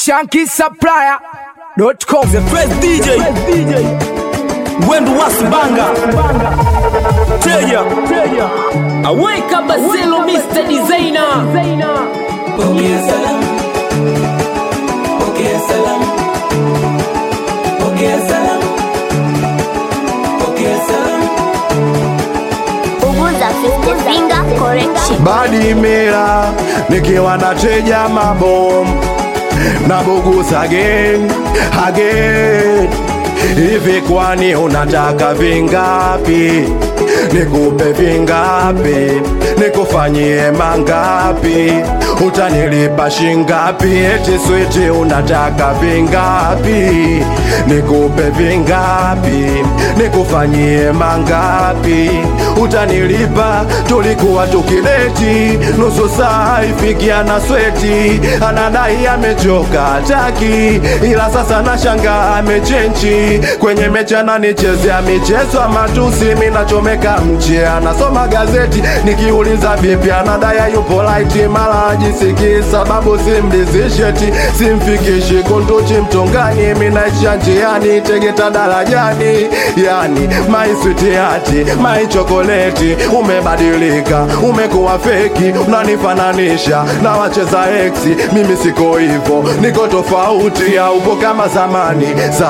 shankisupplier.com The first DJ Wendu Wasibanga Teja Aweka Baselo Mr. Designer Pokea salamu, pokea salamu, pokea salamu, pokea salamu. Uguza 50 finger correction. badi mira nikiwa na teja mabom na bugus again again hivi kwani unataka vingapi nikupe vingapi nikufanyie mangapi utanilipa shingapi eti switi unataka vingapi nikupe vingapi nikufanyie mangapi utanilipa tulikuwa tukideti nusu saa ifikia na sweti anadai amechoka taki ila sasa nashanga amechenchi kwenye mechi ananichezea michezo ya matusi minachomeka mche anasoma gazeti nikiuliza vipi anadai yupo laiti mara ajisikii sababu simlizisheti simfikishi kunduchi mtongani minaisha njiani tegeta darajani yani maiswitiati maichokoleti umebadilika umekuwa feki unanifananisha na wacheza eksi mimi siko hivo niko tofauti ya upo kama zamani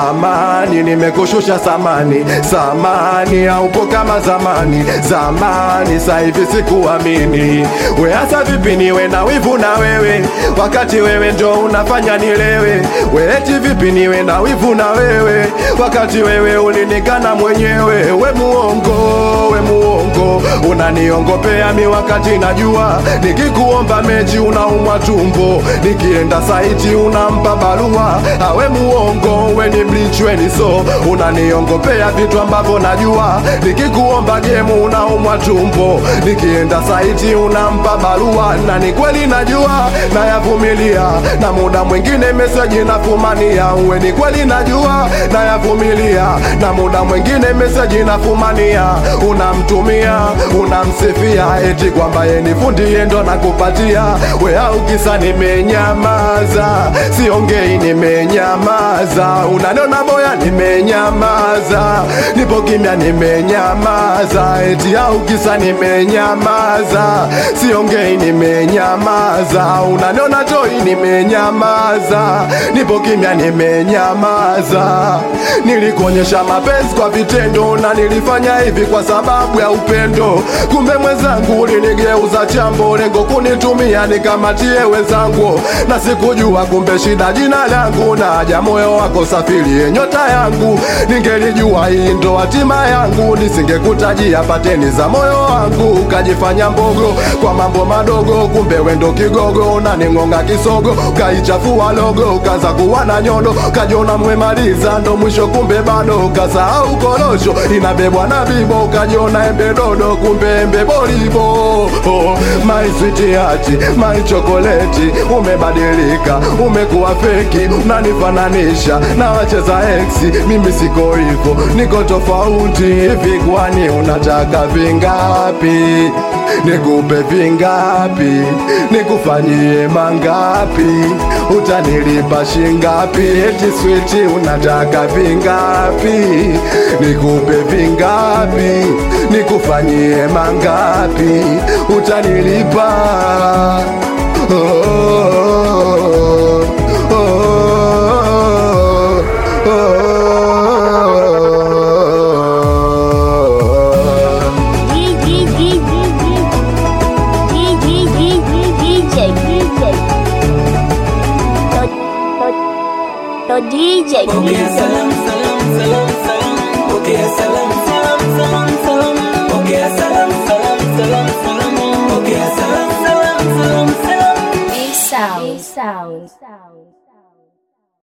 zamani nimekushusha samani samani aupo kama zamani zamani sahivi sikuamini we hasa vipi niwe na wivu na wewe wakati wewe ndo unafanya nilewe we eti vipi niwe na wivu na wewe wakati wewe ulinikana mwenyewe we muongo we muongo unaniongopea mi wakati najua nikikuomba mechi unaumwa tumbo nikienda saiti unampa barua awe muongo we ni bleach we ni so unaniongopea vitu ambavyo najua nikikuomba gemu unaumwa tumbo nikienda saiti unampa barua na ni kweli najua nayavumilia na muda mwingine meseji nafumania uwe ni kweli najua nayavumilia na muda mwingine meseji nafumania unamtumia unamsifia eti kwamba ye ni fundi yendo nakupatia we au kisa nimenyamaza siongei nimenyamaza unaniona boya nimenyamaza nipo kimya nimenyamaza eti au kisa nimenyamaza siongei nimenyamaza unaniona toi nimenyamaza nipo kimya nimenyamaza nilikuonyesha mapenzi kwa vitendo na nilifanya hivi kwa sababu ya upendo kumbe mwenzangu ulinigeuza chambo lengo kunitumia nikamatie wenzangu na sikujua kumbe shida jina langu na haja moyo wako safiri nyota yangu ningelijua hii ndo hatima yangu nisingekutajia pateni za moyo wangu ukajifanya mbogo kwa mambo madogo kumbe wendo kigogo unaning'onga kisogo ukaichafua logo ukaza kuwa na nyodo kajiona mwemaliza ndo mwisho kumbe bado ukasahau korosho inabebwa na bibo ukajiona embe dodo kumbe embe bolibo oh, my sweetheart my chokoleti umebadilika umekuwa feki unanifananisha na wacheza ex mimi siko hivyo niko tofauti hivi kwani unataka vingapi nikupe vingapi nikufanyie mangapi utanilipa shingapi eti switi unataka vingapi nikupe vingapi nikufanyie mangapi utanilipa oh, oh, oh, oh. DJ Pokea salamu, salamu, salamu, salamu. Pokea salamu, salamu, salamu, salamu. Pokea salamu, salamu, salamu, salamu. Pokea salamu, salamu, salamu, salamu. sound sound sound